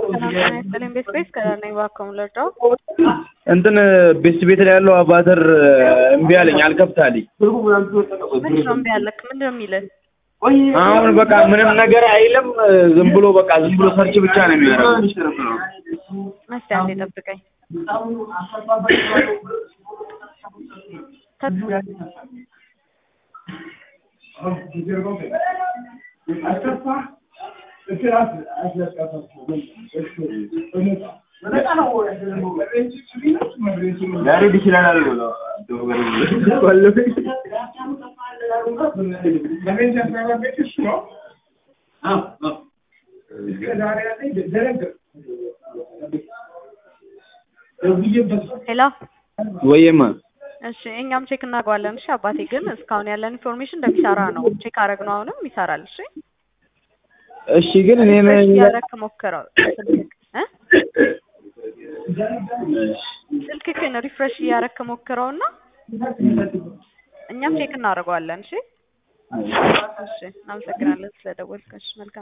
ያስጥልኝ ቤት ቤት ከዳና እባክዎ ልርዳው? እንትን ቤስት ቤት ላይ ያለው አባተር እምቢ አለኝ፣ አልከፍት አለኝ። ምንድን ነው እምቢ ያለክ? ምንድን ነው የሚልህ? አሁን በቃ ምንም ነገር አይልም። ዝም ብሎ በቃ ዝም ብሎ ሰርች ብቻ ነው የሚያደርገው። እስኪ አንዴ ጠብቀኝ። ያሬድ ይችላል ብሎ ሄሎ ወይማ እሺ እኛም ቼክ እናደርገዋለን። እሺ አባቴ ግን እስካሁን ያለን ኢንፎርሜሽን እንደሚሰራ ነው። ቼክ አደረግነው፣ አሁንም ይሰራል። እሺ እሺ ግን እኔ ሪፍሬሽ ነኝ እያደረግክ ሞክረው ስልክክ እ ስልክክን ሪፍሬሽ እያደረግክ ሞክረውና እኛም ቼክ እናደርገዋለን። እሺ እሺ እናመሰግናለን ስለደወልክ። እሺ መልካም